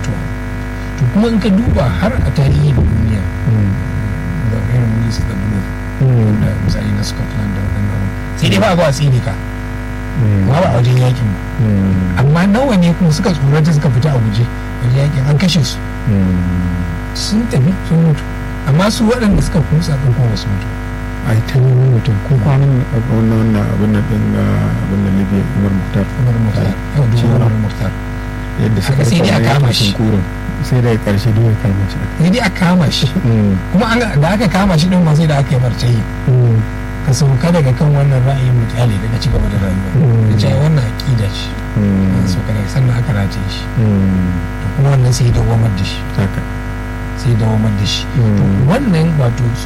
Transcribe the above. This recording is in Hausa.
mutuwa to kuma in ka duba har a tarihin duniya da irin minista da blue da misali na scotland da waɗannan sai dai ba a zuwa tsini ka ba ba a wajen yakin ba amma nawa ne kuma suka tsorata suka fita a guje wajen yakin an kashe su sun tafi sun mutu amma su waɗanda suka kusa ɗin kuma su mutu a yi ta nemi mutum ko kwanan wannan wannan abin nan ɗin abin nan libya umar muhtar umar muhtar yau da umar muhtar yadda suka sai dai a kama shi kurin sai da karshe duk ya kama shi sai dai a kama shi kuma da aka kama shi din ma sai da aka yi martayi ka sauka daga kan wannan ra'ayin mutane daga ci gaba da rayuwa da cewa wannan aƙida ce sauka daga sannan aka rataye shi to kuma wannan sai dawamar da shi sai dawamar da shi wannan wato